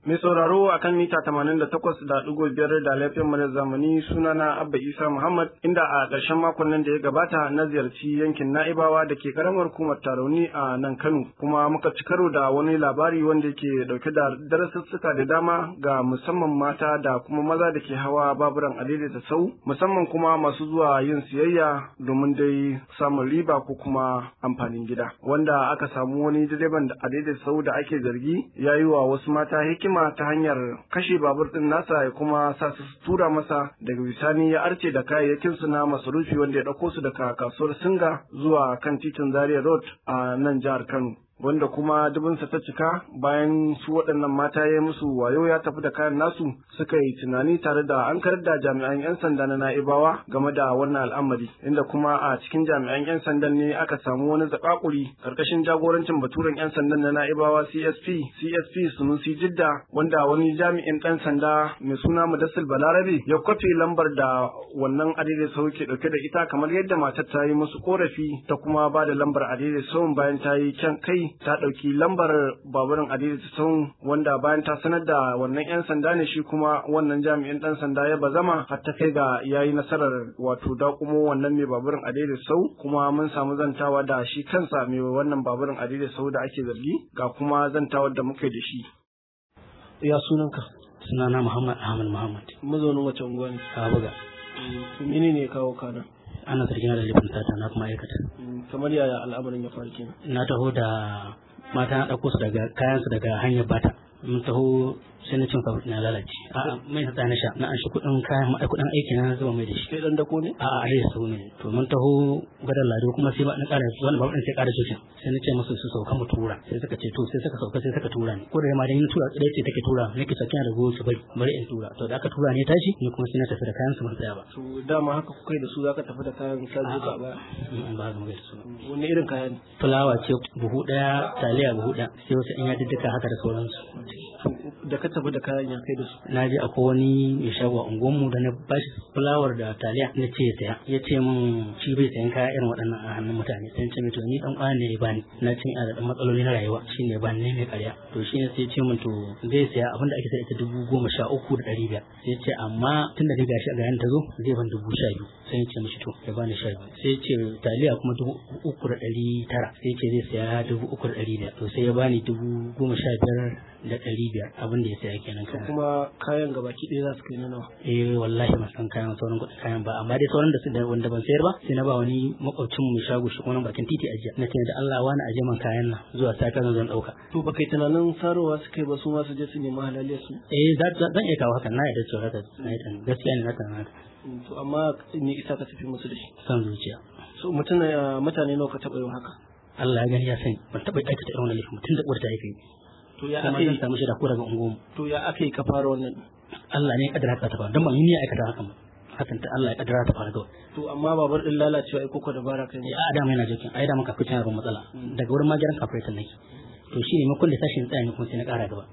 Mai sauraro a kan mita tamanin da takwas da ɗigo biyar da laifin mu zamani sunana Abba Isa Muhammad inda a ƙarshen makon nan da ya gabata na ziyarci yankin Na'ibawa da ke ƙaramar hukumar Tarauni a nan Kano kuma muka ci karo da wani labari wanda yake ɗauke da darasussuka da dama ga musamman mata da kuma maza da ke hawa baburan adaidaita sau musamman kuma masu zuwa yin siyayya domin dai samun riba ko kuma amfanin gida wanda aka samu wani direban adaidaita sau da ake zargi ya yi wa wasu mata hikima hikima ta hanyar kashe babur din nasa ya kuma sa su tura masa daga bisani ya arce da kayayyakin su na masarufi wanda ya dauko su daga kasuwar Singa zuwa kan titin Zaria Road a nan jihar Kano. wanda kuma dubinsa ta cika bayan su waɗannan mata ya musu wayo ya tafi da kayan nasu suka yi tunani tare da an karar da jami'an 'yan sanda na na'ibawa game da wannan al'amari inda kuma a cikin jami'an 'yan sandan ne aka samu wani zakakuri karkashin jagorancin baturen 'yan sandan na na'ibawa csp csp sunusi jidda wanda wani jami'in ɗan sanda mai suna mudassir balarabe ya kwafe lambar da wannan adidai sau ke ɗauke da ita kamar yadda matar ta yi musu korafi ta kuma ba da lambar adidai sau bayan ta yi kyan kai ta ɗauki lambar baburin adidai sun wanda bayan ta sanar da wannan 'yan sanda ne shi kuma wannan jami'in ɗan sanda ya bazama har ta kai ga ya yi nasarar wato dakumo wannan mai baburin adidai sau kuma mun samu zantawa da shi kansa mai wannan baburin adidai sau da ake zargi ga kuma zantawar da muka da shi. Ya sunanka? Sunana Muhammad Ahmad Muhammad. Mazaunin wace unguwa ne? A buga. Mene ne kawo kana? Ana zargin da laifin sata na kuma aikata. Kamar yaya al'amarin ya faru kenan? Na taho da mata na ɗauko su daga kayansu daga hanyar bata. Mun taho sai na cin kafin na lalace. A'a mai sa na sha na an shi kuɗin kayan ma kuɗin aiki na zuba mai da shi. Kai dan dako ne? A'a a yi su ne. To mun taho gadar lado kuma sai ba na ƙara wani ba sai ƙara sosai. Sai na ce musu su sauka mu tura. Sai suka ce to sai suka sauka sai suka tura ni. Ko da ma da yin tura ɗaya ce take tura nake sakiya da goyo su bari bari in tura. To da aka tura ne tashi ni kuma sai na tafi da kayan su ban tsaya ba. To dama haka kuka da su zaka tafi da kayan ka zo ka ba. Ba ga mai da su. Wani irin kayan? Fulawa ce buhu ɗaya taliya buhu ɗaya sai wasu in ya diddika haka da sauransu. Da ka tafi da kayan ya kai da su. Na je akwai wani mai shago a unguwarmu da na bashi fulawar da taliya na ce ya saya ya ce min shi bai sayan kaya irin waɗannan a hannun mutane sai ce to ni dan kwana ne ya bani na ce ina da dan matsaloli na rayuwa shine bani ne mai ƙarya to shine sai ce min to zai saya abin da ake sai ita dubu goma sha uku da ɗari biyar sai ce amma tun da gashi a gayan ta zo zai ban dubu sha biyu sai ya ce mishi to ya bani sha biyu sai ce taliya kuma dubu uku da ɗari tara sai ce zai saya dubu uku da ɗari biyar to sai ya bani dubu goma sha biyar da ɗari biyar abin da ya saya kenan kayan. Kuma kayan gabaki ɗaya za su kai na nawa. Eh wallahi ban san kayan sauran kuɗin kayan ba amma dai sauran da su da wanda ban sayar ba sai na ba wani makwabcin mu shago shi kuma bakin titi ajiya na ce da Allah wani aje man kayan nan zuwa saka zan zan ɗauka. To ba kai tunanin sarowa su kai ba su ma su je su nemi halaliyar su. Eh zan iya kawo hakan na yarda cewa haka na yarda gaskiya ne na tunanin haka. To amma ni isa ka tafi musu da shi. San zuciya. So mutum mutane nawa ka taɓa yin haka. Allah ya gani ya sani ban taɓa aikata irin wannan laifin mutum da uwar ta haife to ya kuma zan samu shi da ko daga unguwarmu to ya aka yi ka fara wannan Allah ne ya kaddara ka ta fara don ban yi aikata hakan ba hakan ta Allah ya kaddara ta fara kawai to amma babar din lalacewa ai koko dabara kai a da mai na jokin ai da muka fice ban matsala daga wurin magiran kafin nake to shi ne makon da tashin tsaya ne kuma sai na kara gaba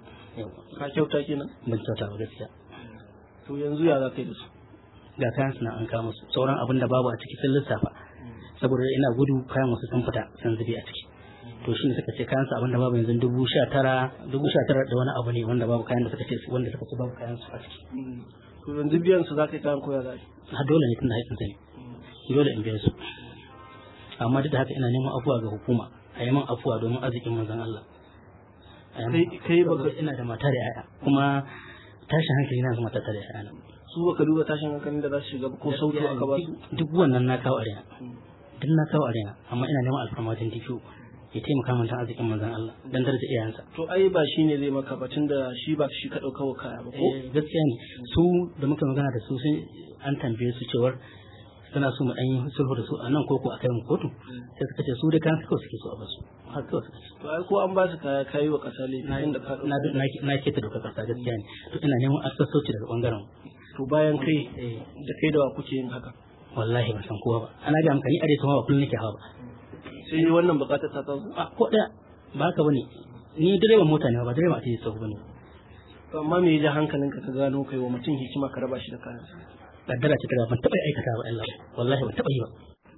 ka kyauta kenan ban kyauta ba gaskiya to yanzu ya za ka yi da su ga kayan suna an kama su sauran abin da babu a ciki sun lissafa saboda ina gudu kayan wasu sun fita sun zube a ciki to shi ne suka ce kayan su abinda babu yanzu dubu sha tara dubu sha tara da wani abu ne wanda babu kayan da suka ce wanda suka ce babu kayan su a ciki to yanzu biyan su za ka yi kayan koya za a dole ne tunda haƙƙin sa ne dole in biya su amma duk da haka ina neman afuwa ga hukuma a yi min afuwa domin arzikin manzon Allah kai baka ina da mata da yaya kuma tashin hankali na zama tare da yaya su baka duba tashin hankalin da za su shiga ko sautu aka ba su duk wannan na kawo arena duk na kawo arena amma ina neman alfarmatin DPO ya taimaka min tan arzikin manzon Allah dan daraja iyayensa to ai ba shi ne zai maka ba tunda shi ba shi ka dauka wa kaya ba ko gaskiya ne su da muka magana da su sun an tambaye su cewar suna so mu dan yi sulhu da su a nan koko a kai mu kotu sai suka ce su da kan suka suke so a basu har kawai suka ce to ai ko an ba su kaya kai wa kasa laifi inda ka na na ke ta doka kasa gaskiya ne to ina neman asassoci daga bangaren to bayan kai da kai da wa kuke yin haka wallahi ban san kowa ba ana ga amfani a dai ba kullun nake hawa ba sai wannan bukatar ta taso a ko daya ba haka bane ni direban mota ne ba direban a cikin tsohu bane to amma me ya ji hankalinka ka gano kai wa mutum hikima ka raba shi da kayan kaddara ce ta ban taba aikata ba Allah wallahi ban taba yi ba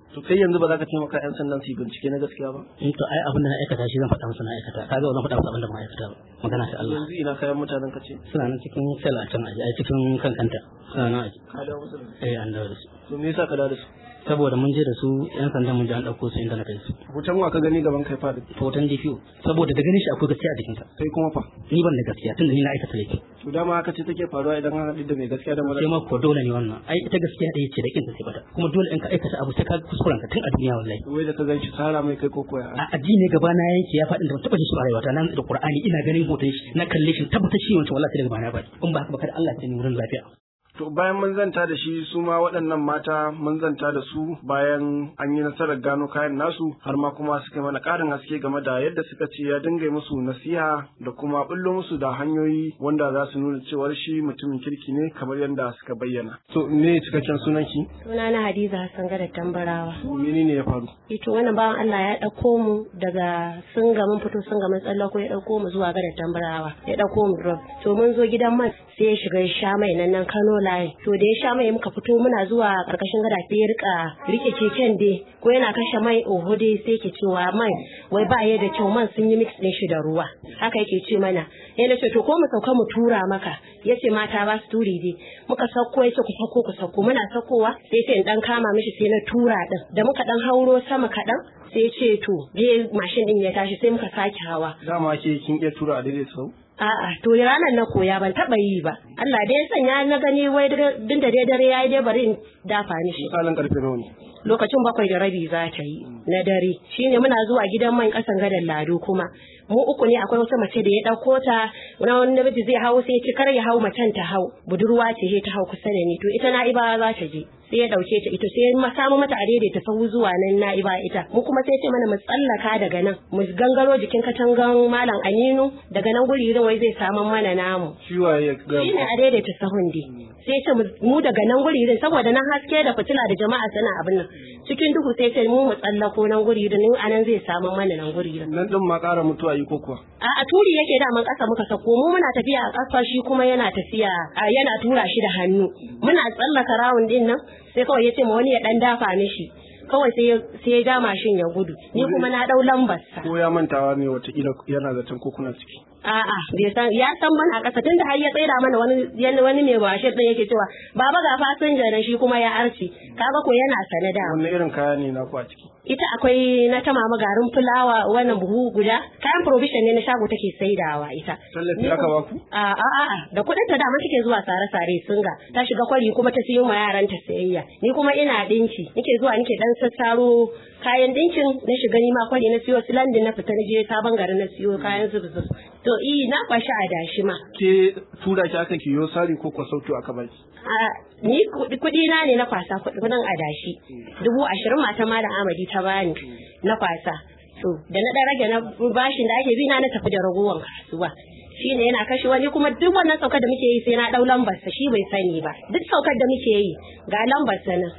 to kai yanzu ba za ka taimaka yan sandan su yi bincike na gaskiya ba in to ai abin da na aikata shi zan faɗa musu na aikata kaga ba zan faɗa musu abin da ba aikata ba magana ta Allah yanzu ina kayan mutanen ka ce suna nan cikin sel a can aji a cikin kankanta suna nan aji ka dawo musu da su eh an dawo da su to me yasa ka dawo da su saboda mun je da su yan sandan mun je an ɗauko su inda na kai su hoton wa ka gani gaban kai faɗi hoton DPO saboda da ganin shi akwai gaskiya a jikinsa sai kuma fa ni ban da gaskiya tunda ni na aikata laifi to dama haka ce take faruwa idan an haɗu da mai gaskiya da mara sai ma ko dole ne wannan ai ita gaskiya ɗaya ce da kinta sai bata kuma dole in ka aikata abu sai ka kuskuren ka tun a duniya wallahi wai da ka gan shi sara mai kai ko koya a addini ne gaba na yake ya faɗin da ban taɓa jin shi a rayuwata na da Qur'ani ina ganin hoton shi na kalle shi tabbatar shi wancan wallahi sai daga bana faɗi in ba haka ba kada Allah ya ni wurin lafiya To bayan mun zanta da shi su ma waɗannan mata mun zanta da su bayan an yi nasarar gano kayan nasu har ma kuma suka mana ƙarin haske game da yadda suka ce ya dinga musu nasiha da kuma bullo musu da hanyoyi wanda za su nuna cewar shi mutumin kirki ne kamar yadda suka bayyana. To me cikakken sunan ki? Suna na Hadiza Hassan Gada Tambarawa. Menene ya faru? Ito wannan bawan Allah ya ɗauko mu daga sun mun fito sun mun tsallako ya ɗauko mu zuwa Gada Tambarawa ya ɗauko mu drop. To mun zo gidan man sai ya shiga ya sha mai nan nan Kano line. To da ya sha mai muka fito muna zuwa ƙarƙashin gada sai ya rika rike keken dai ko yana kashe mai oho dai sai ke cewa mai wai ba ya da kyau man sun yi mix ɗin shi da ruwa. Haka yake ce mana. Ya ce to ko mu sauka mu tura maka. Ya ce mata ba su turi dai. Muka sauko ya ce ku sauko ku sauko muna saukowa sai ce in dan kama mishi sai na tura din. Da muka dan hauro sama kaɗan sai ya ce to je mashin din ya tashi sai muka sake hawa. Dama ke kin iya tura a daidai sau? A'a, to ranar na koya ban taɓa yi ba. Allah dai ya sanya na gani wai din da dai dare yayi dai bari in dafa ni shi. Misalin karfe nawa ne? Lokacin bakwai da rabi za ta yi na dare. Shine muna zuwa gidan man kasan gadan lado kuma. Mu uku ne akwai wata mace da ya ɗauko ta na wani namiji zai hau sai ya ce kar ya hau macen ta hau budurwa ce ta hau kusa da ni to ita na iba za ta je. sai ya dauke ta ita sai ya samu mata adaidaita ta sahu zuwa nan na iba ita mu kuma sai ce mana mu tsallaka daga nan mu gangaro jikin katangan malam Aminu daga nan guri irin wai zai samu mana namu Shi waye ga shine adaidaita sahun dai sai ce mu daga nan guri irin saboda nan haske da fitila da jama'a sana abin nan cikin duhu sai ce mu mu tsallako nan guri irin anan zai samu mana nan guri irin nan din ma ƙara mutuwa yi ko kuwa? a a turi yake da man kasa muka sako mu muna tafiya a ƙasa shi kuma yana tafiya yana tura shi da hannu muna tsallaka rawun din nan sai kawai ya ce ma wani ya dan dafa mishi kawai sai sai ya ja mashin ya gudu ni kuma na dau lambar sa Ko ya mantawa ne watakila yana zaton ko kuna ciki. a'a bai san ya san mana a ƙasa tunda har ya tsaida mana wani yan- wani mai mashin din yake cewa baba ga fasinja da shi kuma ya arci kaga ko yana sane da Wanne irin kaya ne na ku a ciki? ita akwai na tama garin fulawa wannan buhu guda kayan provision ne na shago take saidawa ita Tallafi aka baku? a a a a da kudin ta dama take zuwa sare sare singa ta shiga kwari kuma ta siyo ma yaran ta sayayya ni kuma ina dinki nike zuwa nike dan sassaro kayan dinkin na shiga ni ma kwari na siyo silandin na fita na je sabon gari na siyo kayan su to i na kwashi a dashi ma Ke tura ki aka kiyo sari ko kwa sautu aka baki? a ni kudi na ne na kwasa kudin adashi dubu ashirin mata malam amadi ta bani na kwasa to da na dan rage na bashin da ake bi na na tafi da ragowar kasuwa shi ne yana kashe wani kuma duk wannan saukar da muke yi sai na dau lambar sa shi bai sani ba duk saukar da muke yi ga lambar sa nan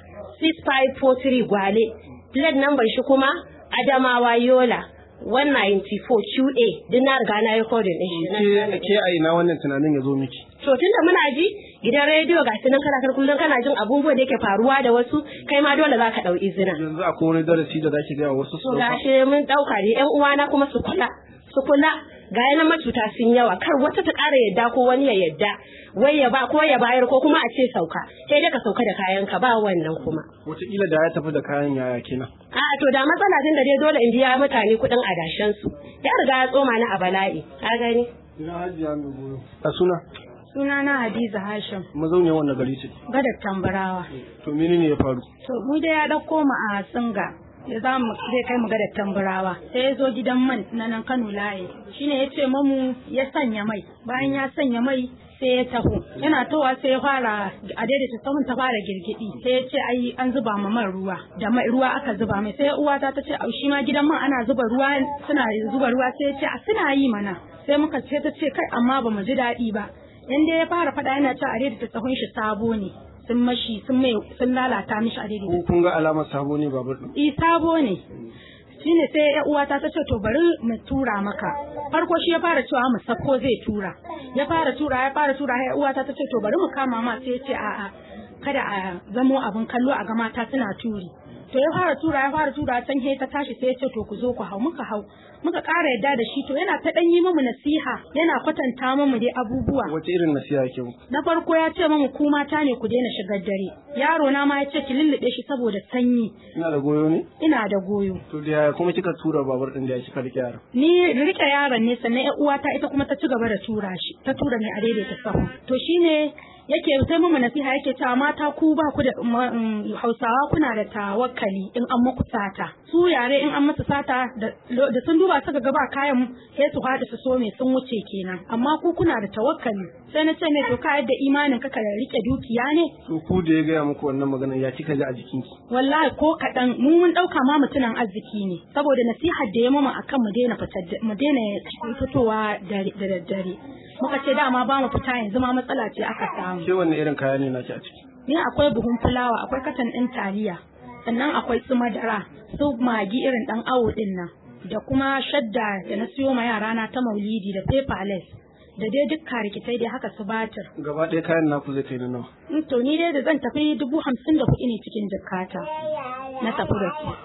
6543 gwale plate number shi kuma adamawa yola 194 QA duk na riga na yi kodin din shi Ke ke a ina wannan tunanin ya zo miki? To tunda muna ji gidan rediyo ga sunan kana kar kullum kana jin abubuwan da yake faruwa da wasu kai ma dole zaka dau izina. Yanzu akwai wani darasi da zaki gaya wa wasu su To dauka? gashi mun dauka ne ƴan uwana kuma su kula su kula ga yana macuta sun yawa kar wata ta ƙara yadda ko wani ya yadda wai ya ba ko ya bayar ko kuma a ce sauka sai dai ka sauka da kayanka ba wannan kuma. Wataƙila da ya tafi da kayan yaya kenan. A to da matsala tun da dai dole in biya mutane kuɗin adashen su ya riga ya tsoma ni a bala'i ka gani. Ina hajiya mai goyo. A suna? Sunana Hadiza Hashim, Mazauniyar wannan gari ce. gadar tambarawa. To menene ya faru? To mu da ya ɗauko mu a Singa. Ya za mu zai kai mu gadar tambarawa. Sai ya zo gidan man na nan Kano layi. Shine ya ce mamu ya sanya mai. Bayan ya sanya mai sai ya taho. Yana towa sai ya fara a daidaita sahun ta fara girgidi. Sai ya ce ai an zuba ma man ruwa. Da mai ruwa aka zuba mai. Sai uwata ta ce au shi ma gidan man ana zuba ruwa suna zuba ruwa sai ya ce a suna yi mana. Sai muka ce ta ce kai amma ba mu ji daɗi ba. yanda ya fara faɗa yana cewa a daidaita tsahon shi sabo ne sun mashi sun mai sun lalata mishi a Ko daidaita kun ga alamar sabo ne babur ɗin? i sabo ne shine sai ya uwata ta ce to bari mu tura maka farko shi ya fara cewa mu sako zai tura ya fara tura ya fara tura ya uwata ta ce to bari mu kama ma sai ya ce a'a kada a zamo abin kallo a ga mata suna turi to ya fara tura ya fara tura can he ta tashi sai ya ce to ku zo ku hau muka hau muka ƙara yadda da shi to yana ta ɗan yi mamu nasiha yana kwatanta mamu dai abubuwa wace irin nasiha yake muku na farko ya ce mamu ku mata ne ku daina shigar dare yaro na ma ya ce ki lullube shi saboda sanyi ina da goyo ne ina da goyo to da yaya kuma kika tura babur din da ya kika rike yaron ni rike yaron ne sannan ƴar uwata ita kuma ta ci gaba da tura shi ta tura ni a daidaita sahu to shine yake sai mu nasiha yake cewa mata ku ba ku da Hausawa kuna da tawakkali in an muku sata su yare in an musu sata da sun duba suka ga ba kayan sai su haɗa su so me sun wuce kenan amma ku kuna da tawakkali sai na ce ne to ka yadda imanin ka ka rike dukiya ne to ku da ya gaya muku wannan magana ya kika ji a jikinki wallahi ko kaɗan mu mun ɗauka ma mutumin arziki ne saboda nasihar da ya mama akan mu daina mu daina fitowa da daddare muka ce dama ba mu fita yanzu ma matsala ce aka samu ke wanne irin kaya ne naki a ciki ni akwai buhun fulawa akwai katan ɗin taliya sannan akwai su madara su magi irin ɗan awo ɗin nan da kuma shadda da na siyo ma yara na ta maulidi da paperless da dai duk rikitai dai haka su batir. Gaba ɗaya kayan naku zai kai na nawa? To ni dai da zan tafi dubu hamsin da kuɗi ne cikin jakata na tafi da su.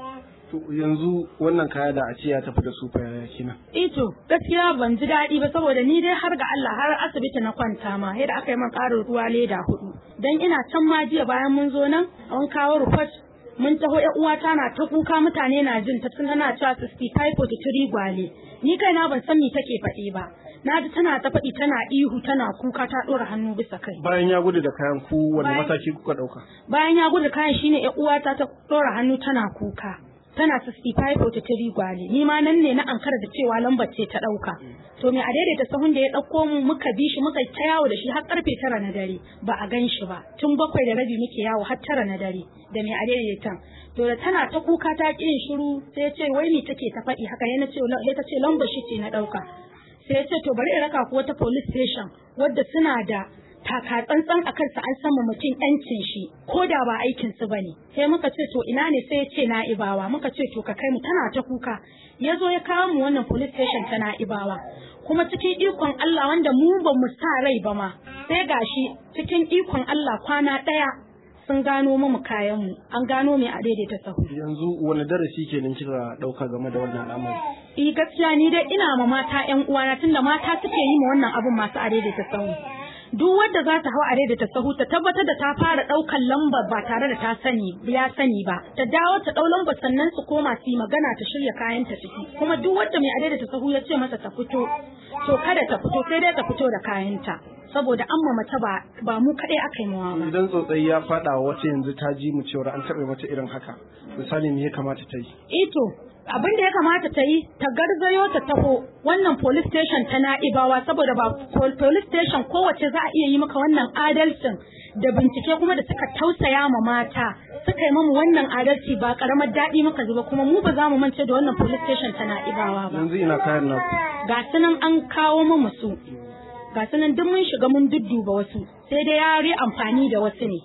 To yanzu wannan kaya da a ce ya tafi da su fa yaya kina? Ito gaskiya ban ji daɗi ba saboda ni dai har ga Allah har asibiti na kwanta ma yadda aka yi min ƙarin ruwa leda hudu. Dan ina can ma jiya bayan mun zo nan an kawo rufat mun taho ƴan uwata na ta kuka mutane na jin ta tana cewa 65 43 gwale ni kaina ban san me take faɗi ba na ji tana ta faɗi tana ihu tana kuka ta ɗora hannu bisa kai bayan ya gudu da kayan ku wanda mataki kuka ɗauka bayan ya gudu kayan shine ƴan uwata ta ɗora hannu tana kuka tana 65 43 gwale ni ma nan ne na ankara da cewa lambar ce ta ɗauka to me a daidaita sahun da ya ɗauko mu muka bi shi muka ta yawo da shi har karfe tara na dare ba a gan shi ba tun bakwai da rabi muke yawo har tara na dare da me a daidaitan to da tana ta kuka ta ƙin shiru sai ya ce wai ni take ta faɗi haka yana ce sai ta ce lambar shi ce na ɗauka sai ya ce to bari in raka ku wata police station wadda suna da taka tsantsan a kansa an sama mutum yancin shi ko da ba aikin su bane sai muka ce to ina ne sai ya ce na'ibawa muka ce to ka kai mu tana ta kuka ya zo ya kawo mu wannan police station ta na'ibawa kuma cikin ikon Allah wanda mu ba mu sa rai ba ma sai gashi cikin ikon Allah kwana ɗaya sun gano mu kayan mu an gano mai a daidaita sahu yanzu wani darasi kenan kika dauka game da wannan al'amari eh gaskiya ni dai ina ma mata ƴan uwana tunda mata suke yi ma wannan abun masu a daidaita sahu duk wadda za ta hau a daidaita sahu ta tabbatar da ta fara ɗaukan lambar ba tare da ta sani ya sani ba ta dawo ta ɗau lambar sannan su koma su yi magana ta shirya kayan ta ciki kuma duk wadda mai a daidaita sahu ya ce mata ta fito to kada ta fito sai dai ta fito da kayanta saboda an ma mace ba ba mu kaɗai aka yi mawa ba idan tsotsai ya faɗa wa wata yanzu ta ji mu cewa an taɓa mata irin haka misali me ya kamata ta yi ito abin da ya kamata ta yi ta garzayo ta taho wannan police station ta na'ibawa saboda ba police station kowace za a iya yi maka wannan adalcin da bincike kuma da suka tausaya ma mata suka yi mamu wannan adalci ba karamar daɗi muka ji ba kuma mu ba za mu mance da wannan police station ta na'ibawa ba yanzu ina kayan naku ga sunan an kawo mamu su ga sunan duk mun shiga mun dudduba wasu sai dai ya yi amfani da wasu ne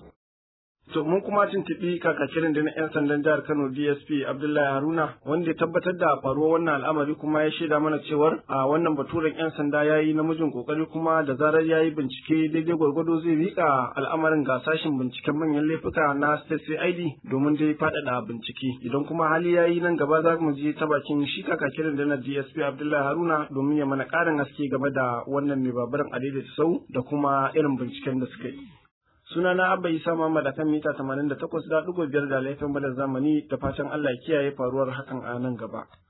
To mun kuma tuntuɓi kakakirin da na 'yan sandan jihar Kano DSP Abdullahi Haruna wanda ya tabbatar da faruwar wannan al'amari kuma ya shaida mana cewar a wannan baturen 'yan sanda ya yi namijin kokari kuma da zarar ya yi bincike daidai gwargwado zai miƙa al'amarin ga sashen binciken manyan laifuka na State CID domin dai faɗaɗa bincike. Idan kuma hali ya yi nan gaba za mu je ta bakin shi kakakirin da na DSP Abdullahi Haruna domin ya mana ƙarin haske game da wannan mai babaran adaidaita sau da kuma irin binciken da suka yi. sunana abba isa muhammad akan mita 88.5 da laifin bada zamani da fatan allah ya kiyaye faruwar hakan a nan gaba